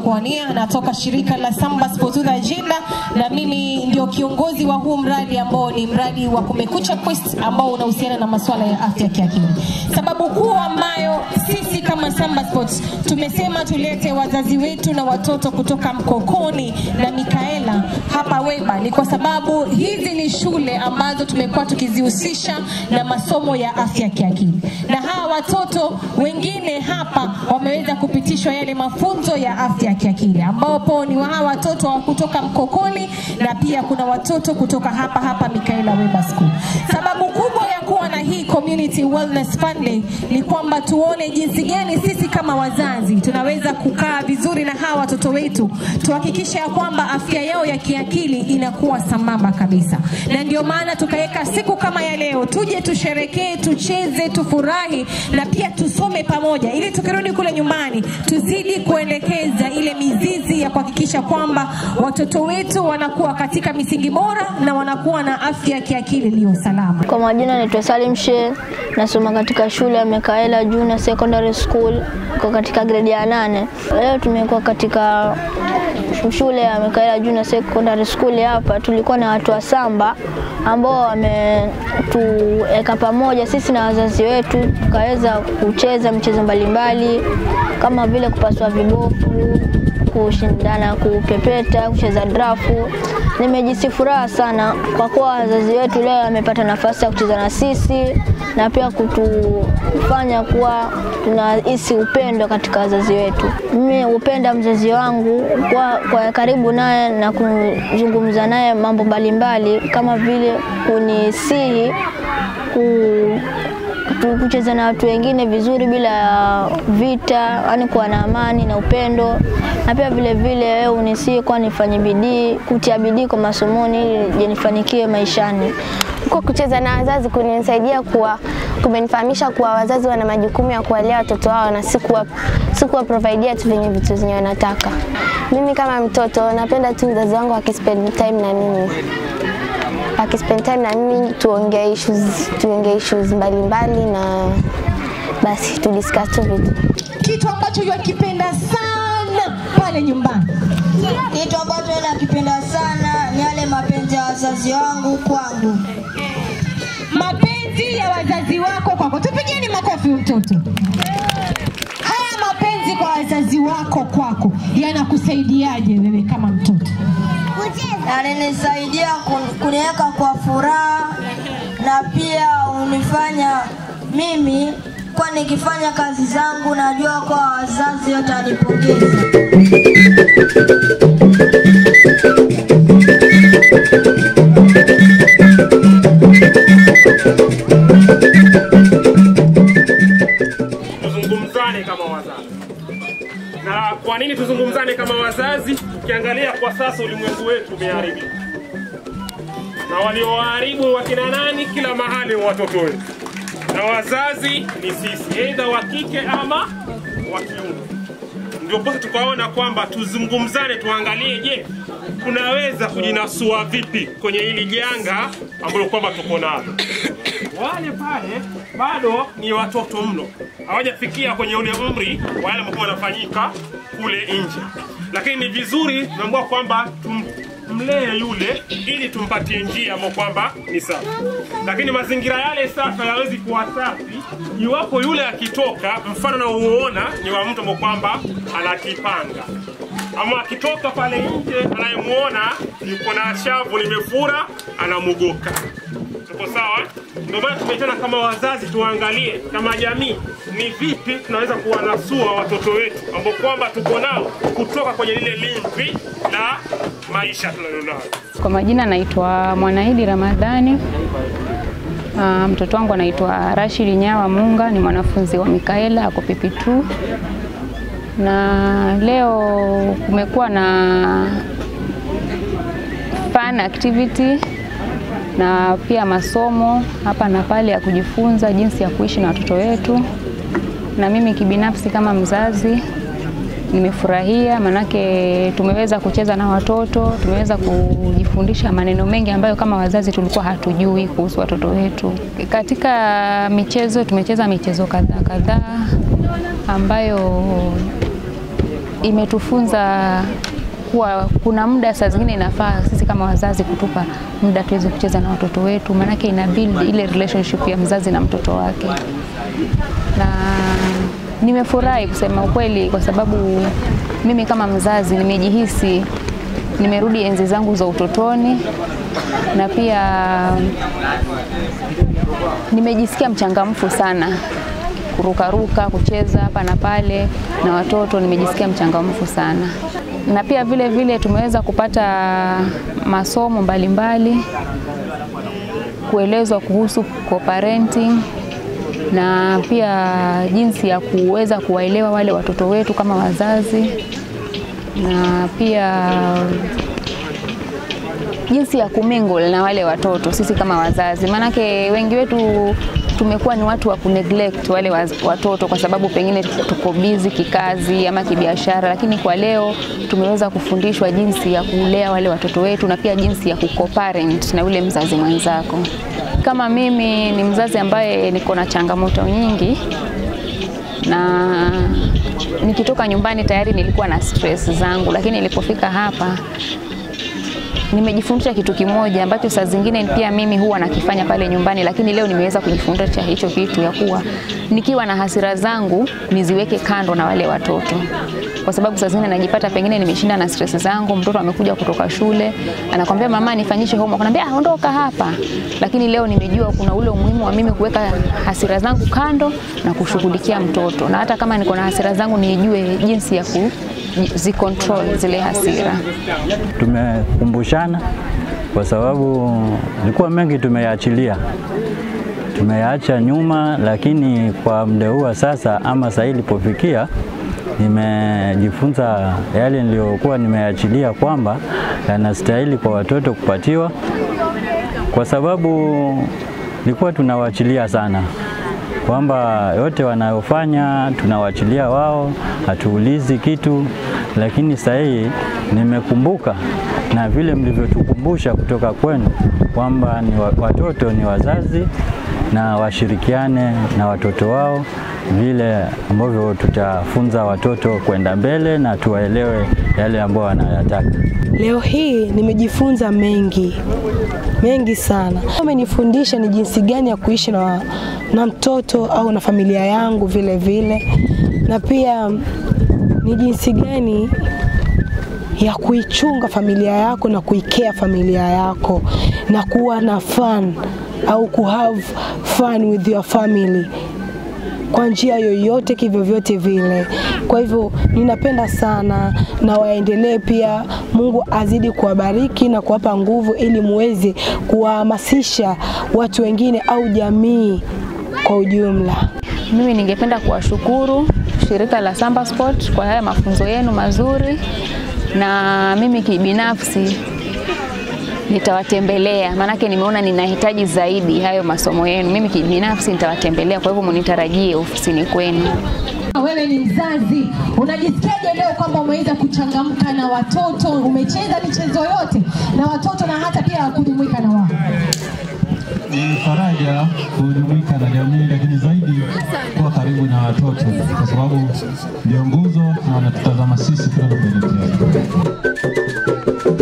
kuwania. Natoka shirika la Samba Sports with Agenda na mimi ndio kiongozi wa huu mradi ambao ni mradi wa Kumekucha Quest ambao unahusiana na masuala ya afya kiakili. Sababu kuu ambayo sisi kama Samba Sports tumesema tulete wazazi wetu na watoto kutoka Mkokoni na Mikaela hapa Weba ni kwa sababu hizi ni shule ambazo tumekuwa tukizihusisha na masomo ya afya kiakili, na hawa watoto wengine hapa wameweza kupitishwa yale mafunzo ya afya kiakili, ambapo ni wa hawa watoto wa kutoka Mkokoni na pia kuna watoto kutoka hapa hapa Mikaela Weba School. Sababu kubwa ya kuwa na hii Community Wellness Fund Day ni kwamba tuone jinsi gani sisi kama wazazi tunaweza kukaa vizuri na hawa watoto wetu, tuhakikishe ya kwamba afya yao ya kiakili inakuwa sambamba kabisa, na ndio maana tukaweka siku kama ya leo, tuje tusherekee, tucheze, tufurahi na pia tusome pamoja, ili tukirudi kule nyumbani tuzidi kuelekeza ile mizizi ya kuhakikisha kwamba watoto wetu wanakuwa katika misingi bora na wanakuwa na afya ya kiakili iliyo salama. Kwa majina naitwa Salim Sheikh, nasoma katika shule ya Mekaela Junior Secondary School kwa katika gredi ya nane. Leo tumekuwa katika shule ya Mekaela Junior Secondary School hapa, tulikuwa na watu wa Samba ambao wametuweka pamoja sisi na wazazi wetu, tukaweza kucheza michezo mbalimbali kama vile kupasua vibofu, kushindana kupepeta, kucheza drafu. Nimejisi furaha sana kwa kuwa wazazi wetu leo wamepata nafasi ya kucheza na sisi na pia kutufanya kuwa tunahisi upendo katika wazazi wetu. Mimi hupenda mzazi wangu kwa, kwa karibu naye na kuzungumza naye mambo mbalimbali kama vile kunisihi ku tu- kucheza na watu wengine vizuri bila ya vita, yani kuwa na amani na upendo, na pia vile vile wewe unisii kuwa nifanye bidii, kutia bidii kwa masomoni ili je nifanikiwe maishani. Kwa kucheza na wazazi kunisaidia kuwa kumenifahamisha kuwa wazazi wana majukumu ya kuwalea watoto wao na si kuwa si kuwa providea tu venye vitu zenye wanataka. Mimi kama mtoto napenda tu mzazi wangu akispend time na mimi akispend time na mimi tuongee issues, tuongee issues mbalimbali na basi tu discuss tu vitu. Kitu ambacho yakipenda sana pale nyumbani Kitu ambacho nakipenda sana ni yale mapenzi ya wazazi wangu kwangu. mapenzi ya wazazi wako kwako. Tupigeni makofi mtoto. Haya mapenzi kwa wazazi wako kwako yanakusaidiaje wewe kama mtoto? Yalinisaidia kun- kuniweka kwa furaha na pia unifanya mimi kwa nikifanya kazi zangu najua kwa wazazi watanipongeza. tuzungumzane kama wazazi. Na kwa nini tuzungumzane kama wazazi? Ukiangalia kwa sasa ulimwengu wetu umeharibika, na walioharibu wakina nani? Kila mahali watoto wetu, na wazazi ni sisi, aidha wa kike ama wa kiume. Ndio posa tukaona kwamba tuzungumzane, tuangalie, je, tunaweza kujinasua vipi kwenye hili janga ambalo kwamba tuko nalo wale pale bado ni watoto mno, hawajafikia kwenye ule umri wa yale ambao wanafanyika kule nje, lakini ni vizuri tunaambiwa kwamba tumlee yule ili tumpatie njia ambayo kwamba ni safi, lakini mazingira yale safi hayawezi kuwa safi iwapo yule akitoka, mfano na uona ni wa mtu ambao kwamba anakipanga ama akitoka pale nje anayemuona yuko na shavu limefura, anamugoka tuko sawa. Ndio maana tumeitana kama wazazi, tuangalie kama jamii ni vipi tunaweza kuwanasua watoto wetu ambao kwamba tuko nao kutoka kwenye lile limbi la maisha tunalonalo. Kwa majina naitwa Mwanaidi Ramadhani. Uh, mtoto wangu anaitwa Rashid Nyawa Munga, ni mwanafunzi wa Mikaela ako PP2, na leo kumekuwa na fun activity na pia masomo hapa na pale ya kujifunza jinsi ya kuishi na watoto wetu, na mimi kibinafsi kama mzazi nimefurahia, manake tumeweza kucheza na watoto, tumeweza kujifundisha maneno mengi ambayo kama wazazi tulikuwa hatujui kuhusu watoto wetu. Katika michezo tumecheza michezo kadhaa kadhaa ambayo imetufunza kuwa kuna muda saa zingine inafaa sisi kama wazazi kutupa muda tuweze kucheza na watoto wetu, maanake ina build ile relationship ya mzazi na mtoto wake, na nimefurahi kusema ukweli, kwa sababu mimi kama mzazi nimejihisi nimerudi enzi zangu za utotoni na pia nimejisikia mchangamfu sana kurukaruka, kucheza hapa na pale na watoto, nimejisikia mchangamfu sana. Na pia vile vile tumeweza kupata masomo mbalimbali mbali, kuelezwa kuhusu co-parenting na pia jinsi ya kuweza kuwaelewa wale watoto wetu kama wazazi na pia jinsi ya kumingle na wale watoto sisi kama wazazi, maanake wengi wetu tumekuwa ni watu wa kuneglect wale waz- watoto kwa sababu pengine tuko busy kikazi ama kibiashara, lakini kwa leo tumeweza kufundishwa jinsi ya kulea wale watoto wetu na pia jinsi ya kuco-parent na yule mzazi mwenzako. Kama mimi ni mzazi ambaye niko na changamoto nyingi na nikitoka nyumbani tayari nilikuwa na stress zangu, lakini nilipofika hapa nimejifundisha kitu kimoja ambacho saa zingine pia mimi huwa nakifanya pale nyumbani, lakini leo nimeweza kujifundisha hicho kitu ya kuwa nikiwa na hasira zangu niziweke kando na wale watoto, kwa sababu saa zingine najipata pengine nimeshinda na stress zangu, mtoto amekuja kutoka shule anakwambia mama, nifanyishe homework, naambia ah, ondoka hapa. Lakini leo nimejua kuna ule umuhimu wa mimi kuweka hasira zangu kando na kushughulikia mtoto, na hata kama niko na hasira zangu nijue jinsi ya ku zicontrol zile hasira. Tumekumbushana kwa sababu ilikuwa mengi tumeyaachilia, tumeyaacha nyuma, lakini kwa muda huu wa sasa ama saa hii ilipofikia, nimejifunza yale niliyokuwa nimeyaachilia kwamba yanastahili kwa watoto kupatiwa, kwa sababu nilikuwa tunawaachilia sana kwamba yote wanayofanya tunawaachilia wao, hatuulizi kitu. Lakini sasa hii nimekumbuka na vile mlivyotukumbusha kutoka kwenu kwamba ni wa- watoto ni wazazi na washirikiane na watoto wao vile ambavyo tutafunza watoto kwenda mbele na tuwaelewe yale ambayo wanayataka. Leo hii nimejifunza mengi mengi sana. Amenifundisha ni jinsi gani ya kuishi na, na mtoto au na familia yangu vile vile, na pia ni jinsi gani ya kuichunga familia yako na kuikea familia yako na kuwa na fun au kuhave fun with your family kwa njia yoyote kivyovyote vile. Kwa hivyo ninapenda sana na waendelee pia, Mungu azidi kuwabariki na kuwapa nguvu ili muweze kuwahamasisha watu wengine au jamii kwa ujumla. Mimi ningependa kuwashukuru shirika la Samba Sport kwa haya mafunzo yenu mazuri, na mimi kibinafsi nitawatembelea, maanake nimeona ninahitaji zaidi hayo masomo yenu. Mimi kibinafsi nitawatembelea, kwa hivyo munitarajie ofisini kwenu. Wewe ni mzazi, unajisikiaje leo kwamba umeweza kuchangamka na watoto, umecheza michezo yote na watoto na hata pia kujumuika na wao? ni faraja kujumuika na jamii, lakini zaidi kuwa karibu na watoto, kwa sababu ndio nguzo na wanatutazama sisi tunapoelekea.